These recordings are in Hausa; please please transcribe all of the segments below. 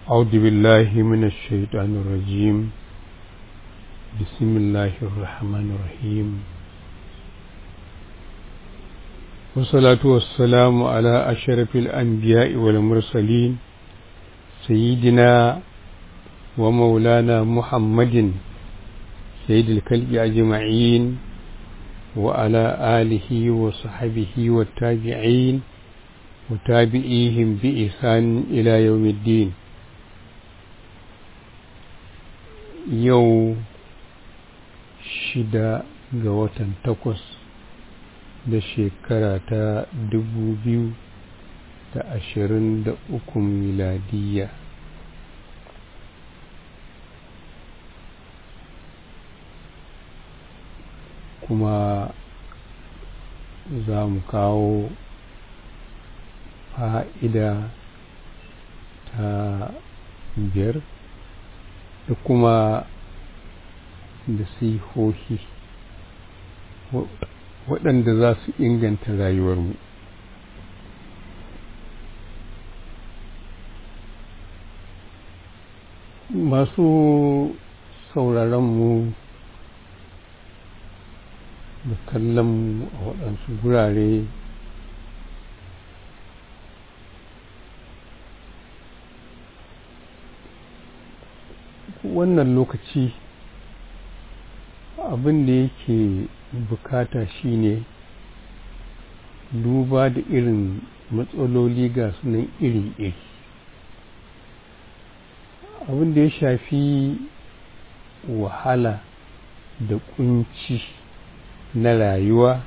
أعوذ بالله من الشيطان الرجيم بسم الله الرحمن الرحيم والصلاة والسلام على أشرف الأنبياء والمرسلين سيدنا ومولانا محمد سيد الكلب أجمعين وعلى آله وصحبه والتابعين وتابعيهم بإحسان إلى يوم الدين yau shida ga watan takwas da shekara ta dubu biyu da ashirin da uku miladiyya kuma za mu kawo fa'ida ta biyar da kuma nasihohi waɗanda za su inganta rayuwarmu masu sauraronmu da kallonmu a waɗansu gurare wannan lokaci abin da yake bukata shine duba da irin matsaloli ga sunan iri-iri abin da ya shafi wahala da kunci na rayuwa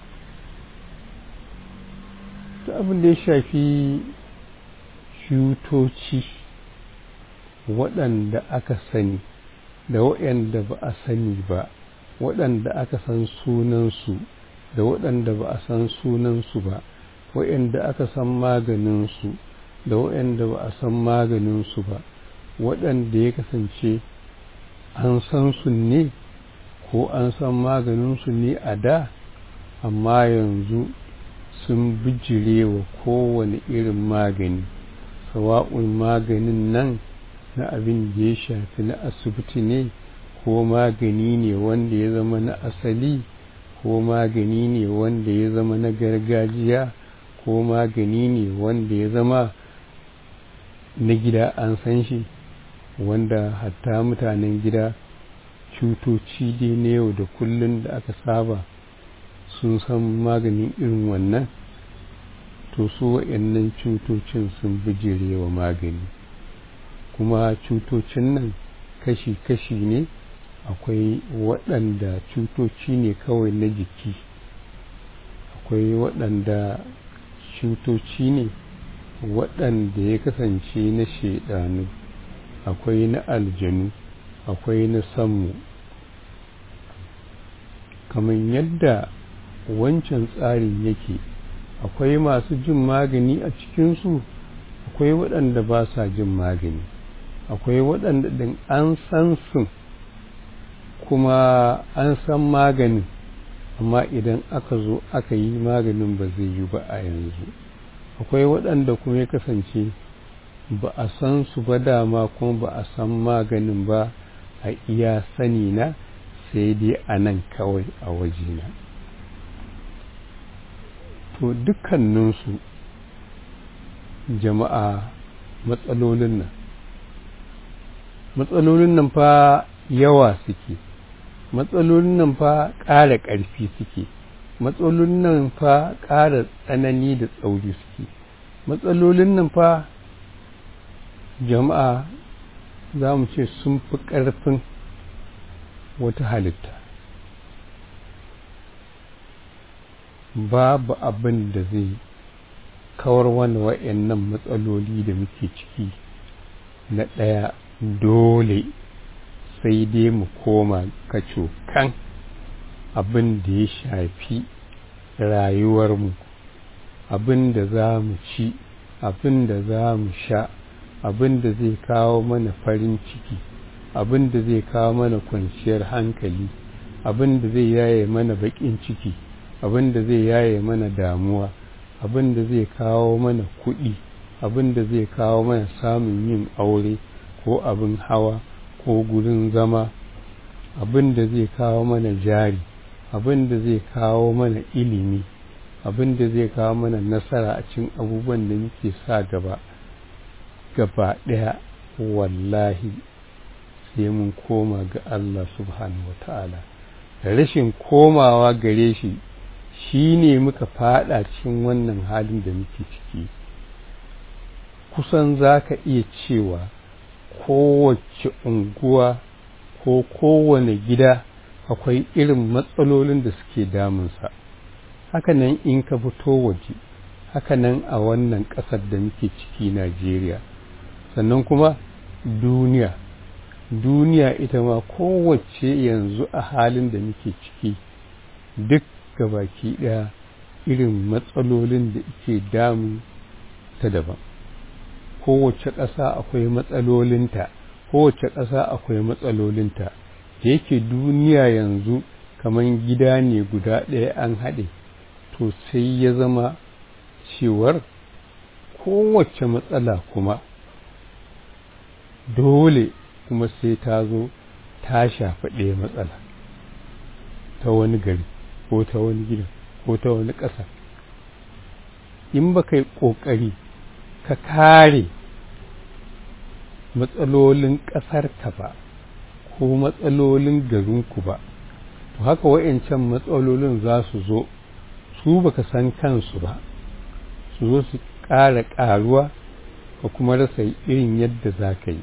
da abin da ya shafi cutoci waɗanda aka sani da waɗanda ba a sani ba waɗanda aka san sunansu da waɗanda ba a san sunansu ba waɗanda aka san maganinsu da waɗanda ba a san maganinsu ba waɗanda ya kasance an san su ne ko an san maganinsu ne a da amma yanzu sun bijire wa kowane irin magani sawa'un maganin nan na abin da ya shafi na asibiti ne ko magani ne wanda ya zama na asali ko magani ne wanda ya zama na gargajiya ko magani ne wanda ya zama na gida an san shi wanda hatta mutanen gida cutoci dai na yau da kullum da aka saba sun san maganin irin wannan to su waɗannan cutocin sun bijire wa magani kuma cutocin nan kashi-kashi ne akwai waɗanda cutoci ne kawai na jiki akwai waɗanda cutoci ne waɗanda ya kasance na shaidanu akwai na aljanu akwai na sammu kamar yadda wancan tsarin yake akwai masu jin magani a cikinsu akwai waɗanda ba sa jin magani akwai waɗanda ɗin an san su kuma an san maganin amma idan aka zo aka yi maganin ba zai yi ba a yanzu akwai waɗanda kuma ya kasance ba a san su ba dama kuma ba a san maganin ba a iya sani na sai dai a nan kawai a wajena to dukkaninsu jama'a matsalolin nan matsalolin nan fa yawa suke matsalolin nan fa ƙara ƙarfi suke matsalolin nan fa ƙara tsanani da tsauri suke matsalolin nan fa jama'a za mu ce sun fi ƙarfin wata halitta babu abin da zai kawar wani wa'annan matsaloli da muke ciki na ɗaya dole sai dai mu koma kacokan abin da ya shafi rayuwarmu abin da za mu ci abin da za mu sha abin da zai kawo mana farin ciki abin da zai kawo mana kwanciyar hankali abin da zai yaye mana baƙin ciki abin da zai yaye mana damuwa abin da zai kawo mana kuɗi abin da zai kawo mana samun yin aure ko abin hawa ko gurin zama abin da zai kawo mana jari abin da zai kawo mana ilimi abin da zai kawo mana nasara a cikin abubuwan da muke sa gaba gaba ɗaya wallahi sai mun koma ga Allah subhanahu wata'ala rashin komawa gare shi shi ne muka fada cikin wannan halin da muke ciki kusan za ka iya cewa kowace unguwa ko kowane gida akwai irin matsalolin da suke damunsa hakanan in ka fito waje hakanan a wannan ƙasar da muke ciki Najeriya sannan kuma duniya duniya ita ma kowace yanzu a halin da muke ciki duk gabaki ɗaya irin matsalolin da ke damu ta daban kowace ƙasa akwai matsalolinta kowace ƙasa akwai matsalolinta da yake duniya yanzu kamar gida ne guda ɗaya an haɗe to sai ya zama cewar kowace matsala kuma dole kuma sai ta zo ta shafa ɗaya matsala ta wani gari ko ta wani gida ko ta wani ƙasa in ba kai ƙoƙari ka kare matsalolin ƙasarka ba ko matsalolin garinku ba to haka wa'yancan matsalolin za su zo su baka san kansu ba su zo su ƙara ƙaruwa ka kuma rasa irin yadda za ka yi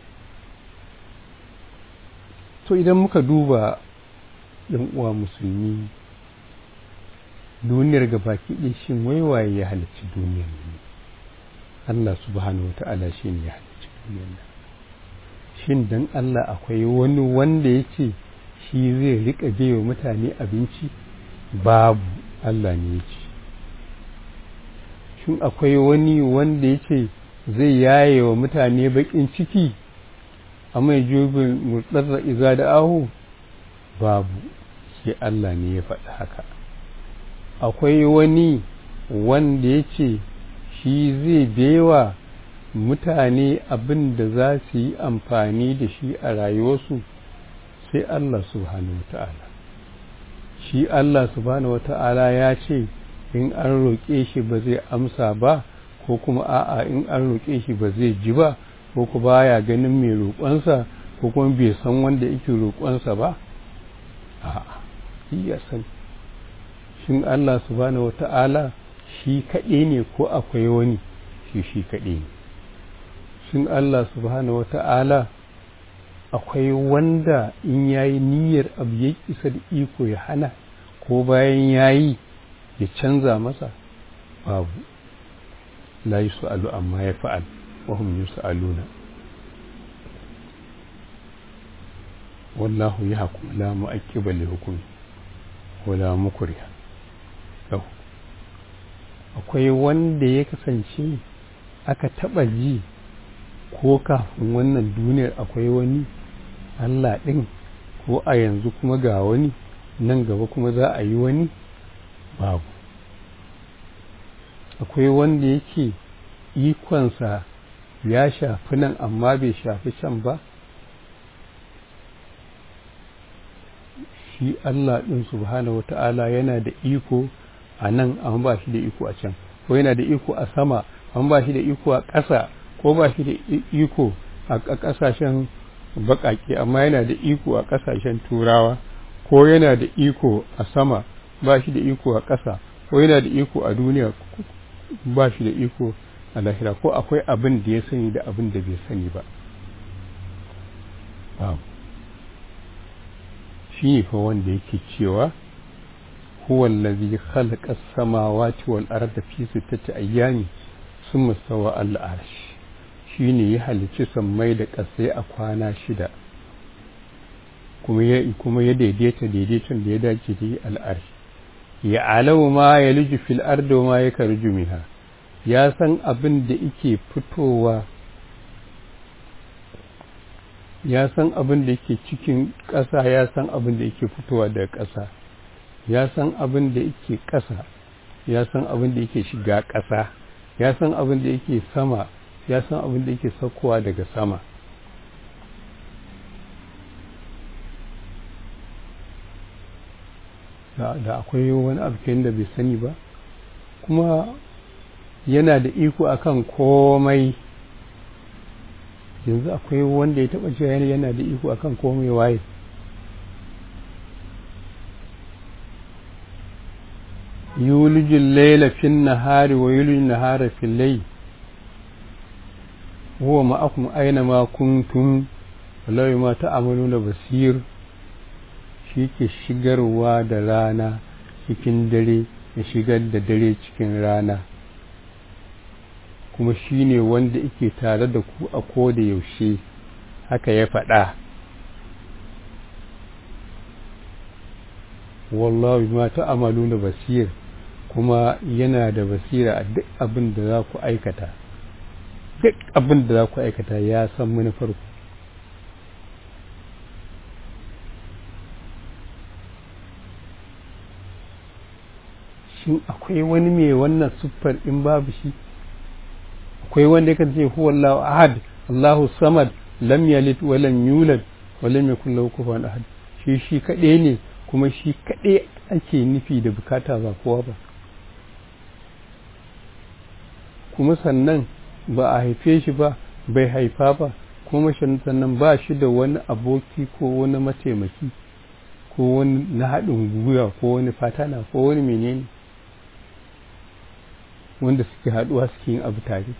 to idan muka duba ɗan uwa musulmi duniyar gabaki ɗin shin waiwaye ya halarci duniyar ne Allah subhanahu wa ta'ala shi ne ya halarci duniyar nan shin dan Allah akwai wani wanda ya ce shi zai riƙa wa mutane abinci babu Allah ne ya ce shin akwai wani wanda ya ce zai yaye wa mutane baƙin ciki a mai jubin murtsarra iza da ahu babu sai Allah ne ya faɗi haka akwai wani wanda ya ce shi zai bewa mutane abin da za su yi amfani da shi a rayuwarsu sai Allah subhanahu wa ta'ala shi Allah subhanahu wa ta'ala ya ce in an roƙe shi ba zai amsa ba ko kuma a'a in an roƙe shi ba zai ji ba ko ku baya ganin mai roƙonsa ko kuma bai san wanda yake roƙonsa ba a'a ya san shin Allah subhanahu wata'ala shi kaɗai ne ko akwai wani shi shi kaɗai ne shin Allah subhanahu wata'ala akwai wanda in yayi niyyar abu ya isa da iko ya hana ko bayan yayi ya canza masa babu la yus'alu amma ya fa'al wa hum yus'aluna wallahu yahkum la mu'aqqiba li hukmi wala mukriha lahu akwai wanda ya kasance aka taba ji ko kafin wannan duniyar akwai wani Allah ɗin ko a yanzu kuma ga wani nan gaba kuma za a yi wani babu akwai wanda yake ikonsa ya shafi nan amma bai shafi can ba shi Allah ɗin subhanahu wata'ala yana da iko a nan amma ba shi da iko a can ko yana da iko a sama amma ba shi da iko a ƙasa ko ba shi da iko a ƙasashen baƙaƙe amma yana da iko a ƙasashen turawa ko yana da iko a sama ba shi da iko a ƙasa ko yana da iko a duniya ba shi da iko a lahira ko akwai abin da ya sani da abin da bai sani ba shi ne fa wanda yake cewa huwa allazi khalaqa as-samawati wal arda fi sittati ayyami thumma stawa al-arsh shine ya halicci sammai da ƙasai a kwana shida kuma ya kuma ya daidaita daidaiton da ya dace da al-arsh ya alawu ma ya liji fil ardi ma ya karju minha ya san abin da yake fitowa ya san abin da yake cikin ƙasa ya san abin da yake fitowa daga ƙasa ya san abin da yake ƙasa ya san abin da yake shiga ƙasa ya san abin da yake sama ya san abin da yake saukowa daga sama da akwai wani abu da bai sani ba kuma yana da iko akan komai yanzu akwai wanda ya taba cewa yana da iko akan komai waye yulijin laila fin nahari wa yulijin nahara fil layl huwa ma'akum aina ma kuntum wallahi ma ta'amaluna basir shi ke shigarwa da rana cikin dare ya shigar da dare cikin rana kuma shi ne wanda yake tare da ku a koda yaushe haka ya faɗa wallahi ma ta'amaluna basir kuma yana da basira a duk abin da za ku aikata duk abin da za ku aikata ya san manufarku shin akwai wani mai wannan siffar in babu shi akwai wanda yakan ce huwa Allahu ahad Allahu samad lam yalid wa lam yulad wa lam yakul lahu kufuwan ahad shi shi kaɗai ne kuma shi kaɗai ake nufi da bukata ba kowa ba kuma sannan ba a haife shi ba bai haifa ba kuma sannan ba shi da wani aboki ko wani mataimaki ko wani na haɗin gwiwa ko wani fatana ko wani menene wanda suke haɗuwa suke yin abu tare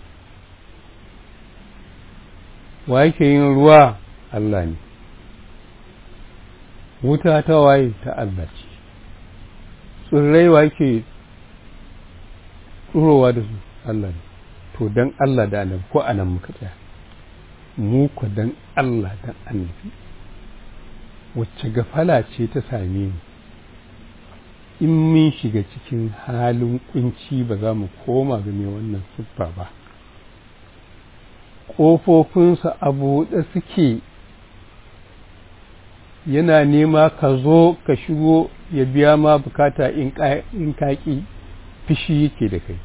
wa yake yin ruwa Allah ne wuta ta waye ta Allah ce tsirrai wa yake tsurowa da su Allah ne to don Allah da annabi ko anan muka tsaya mu ku don Allah da annabi wacce gafala ce ta same mu in mun shiga cikin halin kunci ba za mu koma ga mai wannan siffa ba ƙofofinsa a buɗe suke yana nema ka zo ka shigo ya biya ma bukata in kaƙi fishi yake da kai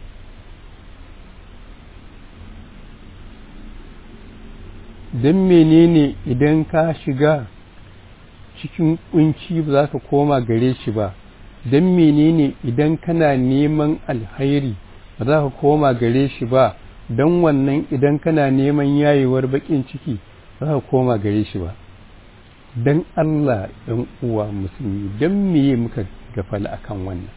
don menene idan ka shiga cikin kunci ba za ka koma gare shi ba don menene idan kana neman alhairi ba za ka koma gare shi ba don wannan idan kana neman yayewar bakin ciki ba za ka koma gare shi ba don Allah ɗan uwa musulmi don meye muka gafala akan wannan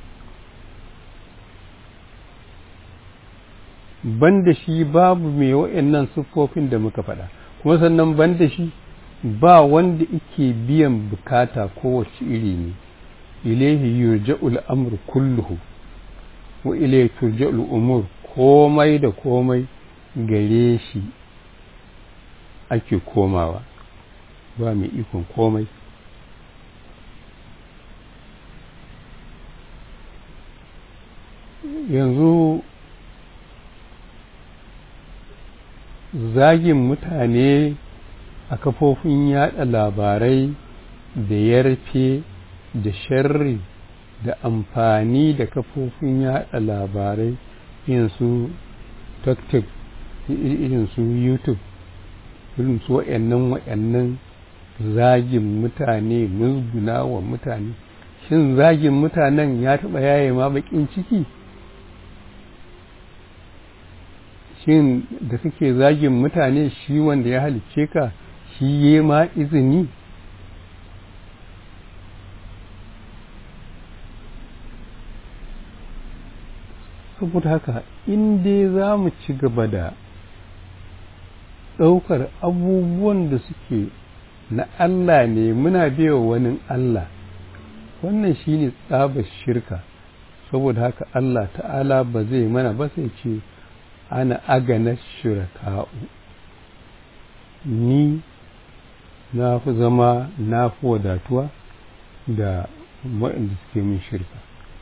banda shi babu mai wa'annan siffofin da muka faɗa kuma sannan banda shi ba wanda ike biyan bukata kowace iri ne ilaihi yurja'ul amru kulluhu wa ilaihi turja'ul umur komai da komai gare shi ake komawa ba mai ikon komai yanzu zagin mutane a kafofin yada labarai da yarfe da sharri da amfani da kafofin yada labarai irin su tiktok irin su youtube irin su wa'annan wa'annan zagin mutane musguna wa mutane shin zagin mutanen ya taɓa yaye ma bakin ciki shin da suke zagin mutane shi wanda ya halicce ka shi ya ma izini saboda haka in dai za mu ci gaba da ɗaukar abubuwan da suke na Allah ne muna biya wani Allah wannan shi ne tsabar shirka saboda haka Allah ta'ala ba zai mana ba sai ce ana agana shiraka'u ni na fi zama na fi wadatuwa da waɗanda suke min shirka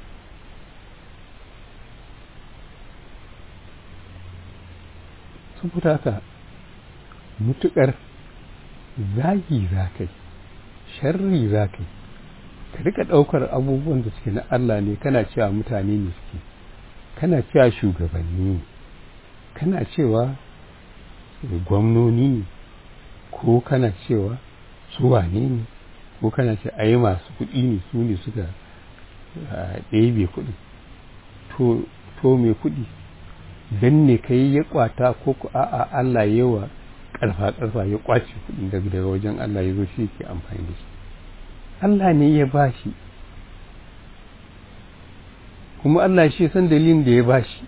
saboda haka mutuƙar zagi za ka yi sharri za ka yi ka rika ɗaukar abubuwan da suke na Allah ne kana cewa mutane ne suke kana cewa shugabanni kana cewa gwamnoni ne ko kana cewa su wane ne ko kana ce ai masu kuɗi ne su ne suka ɗebe kuɗi to mai kuɗi don ne ka yi ya kwata ko ku a'a Allah yawa ƙarfa ƙarfa ya kwace kuɗin daga daga wajen Allah ya zo shi ke amfani da shi Allah ne ya ba shi kuma Allah shi san dalilin da ya ba shi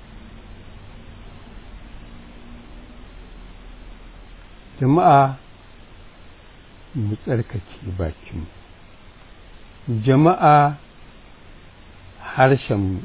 jama'a mu tsarkake bakinmu jama'a harshenmu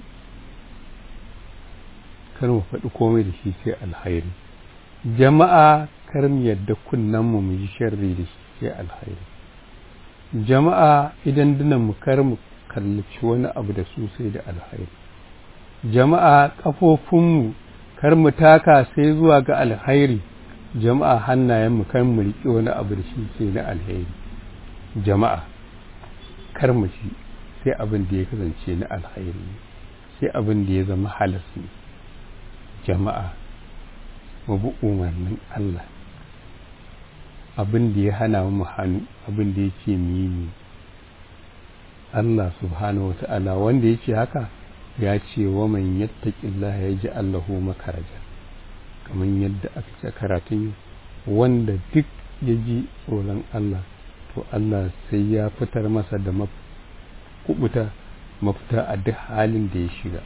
kar mu faɗi komai da shi sai alhairi jama'a kar mu yadda kunnenmu mu yi sharri da shi sai alhairi jama'a idan mu kar mu kallaci wani abu da su sai da alhairi jama'a ƙafofinmu kar mu taka sai zuwa ga alhairi jama'a hannayenmu kar mu riƙe wani abu da shi sai na alheri jama'a kar mu ci sai abin da ya kasance na alhairi sai abin da ya zama halas ne jama'a mu bi umarnin Allah abin da ya hana mu hannu abin da ya ce mu yi ne Allah subhanahu wa ta'ala wanda ya ce haka ya ce wa man yattaqillah ya ji Allahu makaraja kamar yadda aka ce karatun wanda duk ya ji tsoron Allah to Allah sai ya fitar masa da kubuta mafita a duk halin da ya shiga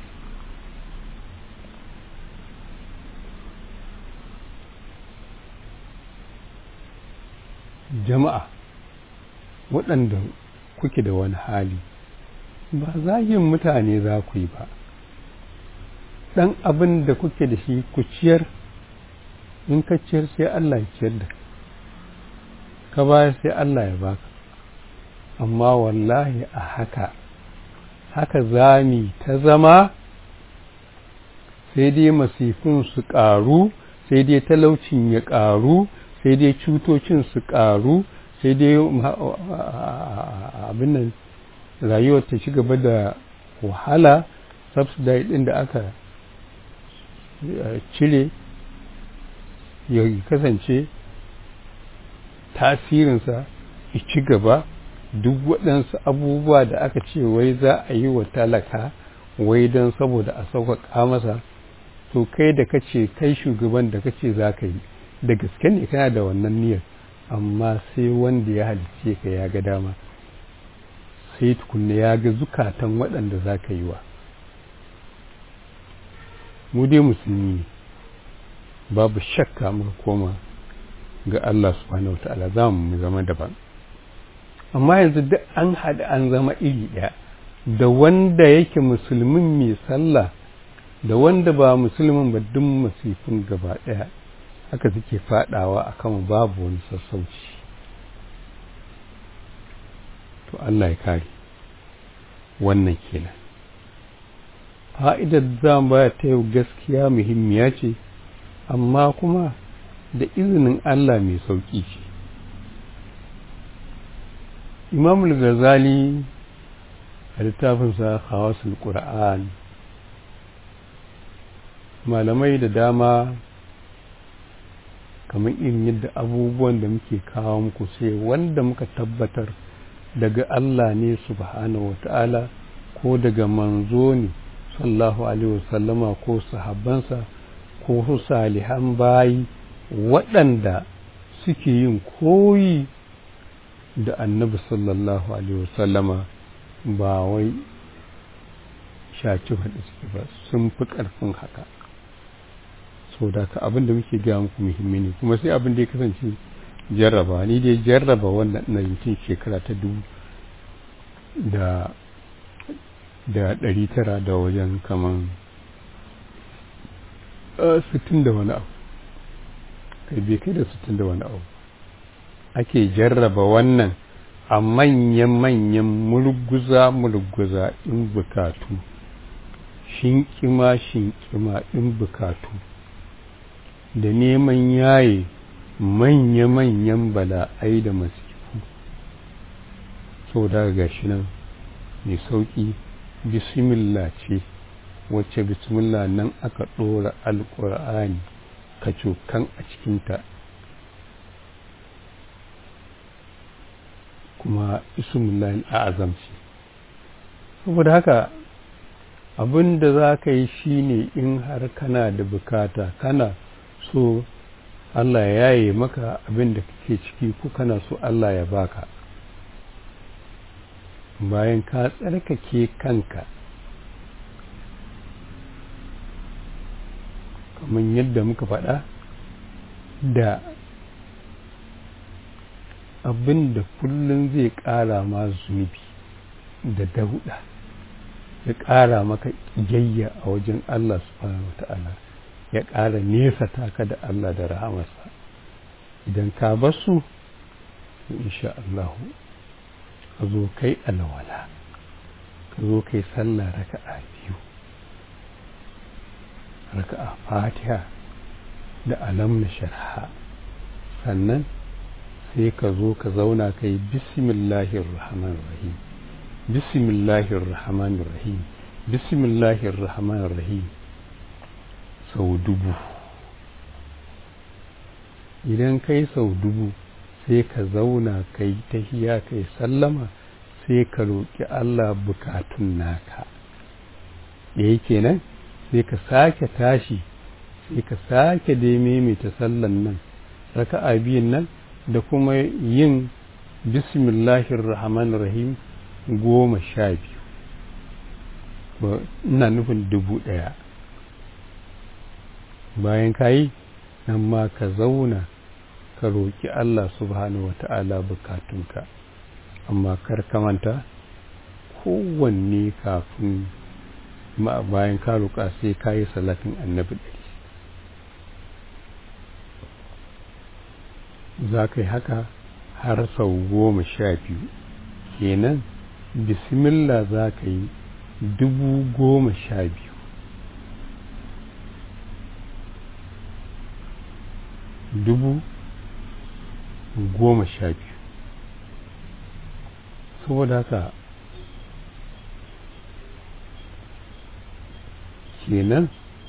jama'a waɗanda kuke da wani hali ba zagin mutane za ku yi ba ɗan abin da kuke da shi ku ciyar in ka ciyar sai Allah ya ciyar da ka bayar sai Allah ya baka amma wallahi a haka haka zami ta zama sai dai masifin su ƙaru sai dai talaucin ya ƙaru sai dai cutocin su ƙaru sai dai abin nan rayuwar ta ci gaba da wahala subsidy ɗin da aka cire ya kasance tasirinsa ya ci gaba duk waɗansu abubuwa da aka ce wai za a yi wa talaka wai don saboda a sauƙaƙa masa to kai da kace kai shugaban da kace za ka yi da gaske ne kana da wannan niyyar amma sai wanda ya halicce ka ya ga dama sai tukunna ya ga zukatan waɗanda za ka yi wa mu dai musulmi ne babu shakka muka koma ga Allah subhanahu wata'ala za mu zama daban amma yanzu duk an haɗa an zama iri ɗaya da wanda yake musulmin mai sallah da wanda ba musulmin ba duk masifin gaba ɗaya haka suke faɗawa a kan babu wani sassauci to Allah ya kare wannan kenan fa'idar za mu baya ta yau gaskiya muhimmiya ce amma kuma da izinin Allah mai sauƙi ce imamul ghazali a littafinsa hawasul ƙura'an malamai da dama kamar irin yadda abubuwan da muke kawo muku sai wanda muka tabbatar daga Allah ne subhanahu wa ta'ala ko daga manzo ne sallahu alaihi wasallama ko sahabbansa ko su salihan bayi waɗanda suke yin koyi da annabi sallallahu alaihi wasallama ba wai shaci faɗi suke ba sun fi ƙarfin haka so da ka abin da muke gaya muku muhimmi ne kuma sai abin da ya kasance jarraba ni dai jarraba wannan na yankin shekara ta dubu da da ɗari tara da wajen kaman sittin da wani abu kai bai kai da sittin da wani abu ake jarraba wannan a manyan-manyan mulguza-mulguza in bukatu shinkima-shinkima in bukatu da neman yaye manya-manyan bala'ai da masifu so daga gashi nan mai sauƙi bismillah ce wacce bismillah nan aka ɗora alƙur'ani kacokan a cikinta kuma ismullahi al'azam ce saboda haka abin da za ka yi shine in har kana da bukata kana so Allah ya yi maka abin da kake ciki ko kana so Allah ya baka bayan ka tsarkake kanka kamar yadda muka faɗa da abin da kullum zai ƙara ma zunubi da dauɗa ya ƙara maka ƙiyayya a wajen Allah subhanahu wa ta'ala ya ƙara nesa taka da Allah da rahamarsa idan ka basu insha Allah ka zo kai alwala ka zo kai sallah raka'a biyu raka'a fatiha da alam na sharha sannan sai ka zo ka zauna ka yi bismillahir rahmanir rahim bismillahir rahmanir rahim bismillahir rahmanir rahim sau dubu idan kai sau dubu sai ka zauna ka yi tahiya ka yi sallama sai ka roƙi Allah bukatun naka da yake nan sai ka sake tashi sai ka sake dai maimaita sallan nan raka'a biyun nan da kuma yin bismillahir rahmanir rahim goma sha biyu ina nufin dubu ɗaya bayan ka yi nan ma ka zauna ka roƙi Allah subhanahu wa ta'ala bukatunka amma kar ka manta kowanne kafin ma bayan ka roƙa sai ka yi salatin annabi ɗari za ka yi haka har sau goma sha biyu kenan bismillah za ka yi dubu goma sha biyu dubu goma sha biyu saboda haka kenan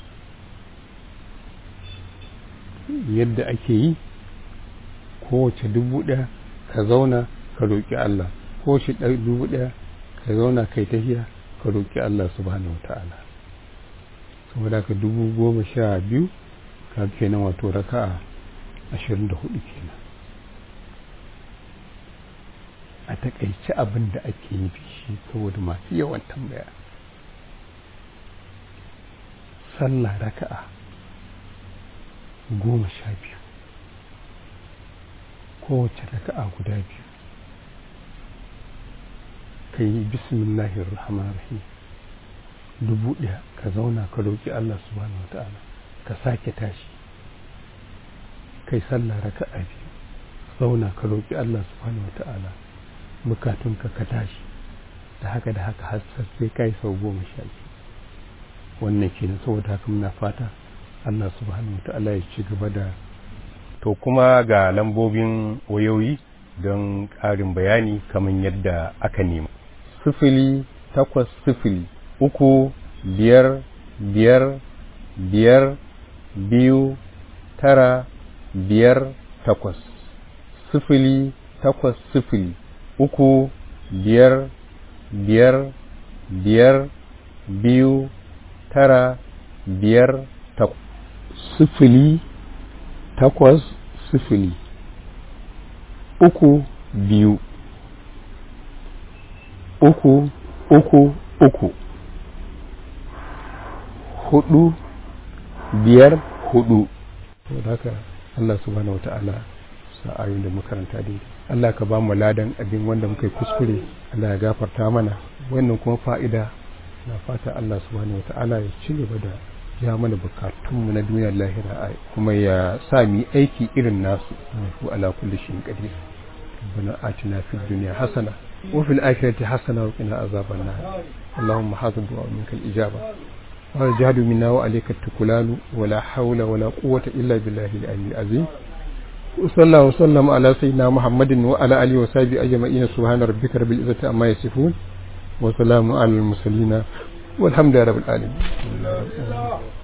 yadda ake yi kowace dubu ɗaya ka zauna ka roƙi Allah kowace dubu ɗaya ka zauna kai tafiya ka roƙi Allah subhanahu ta'ala saboda ka dubu goma sha biyu ka kenan wato raka'a ashirin da hudu kenan a takaice abin da ake yi shi saboda masu yawan tambaya sallah raka'a goma sha biyu kowace raka'a guda biyu ka yi bismillahir rahmanir rahim dubu ɗaya ka zauna ka roƙi Allah subhanahu wa ta'ala ka sake tashi kai sallah raka'a biyu zauna ka roƙi Allah subhanahu wa ta'ala bukatunka ka tashi da haka da haka har sai kai sau goma sha biyu wannan kenan saboda haka muna fata Allah subhanahu wa ta'ala ya ci gaba da to kuma ga lambobin wayoyi don ƙarin bayani kamar yadda aka nema sifili takwas sifili uku biyar biyar biyar biyu tara biyar takwas sifili takwas sifili uku biyar biyar biyar biyu tara biyar takwas sifili takwas sifili uku biyu uku uku uku hudu biyar hudu haka Allah subhanahu wata'ala sa'ayin da makaranta dai Allah ka ba mu ladan abin wanda muka yi kuskure Allah ya gafarta mana wannan kuma fa'ida na fata Allah subhanahu wata'ala ya ci gaba da ya mana bukatunmu na duniyar lahira kuma ya sa mu aiki irin nasu wa ala kulli shay'in qadir ربنا آتنا في الدنيا حسنة وفي الآخرة حسنة وقنا عذاب النار اللهم حاضر دعاء منك الإجابة والجهد منا وعليك التكلان ولا حول ولا قوة إلا بالله العلي العظيم وصلى الله وسلم على سيدنا محمد وعلى آله وصحبه أجمعين سبحان ربك رب العزة عما يصفون وسلام على المرسلين walhamdulillahi rabbil alamin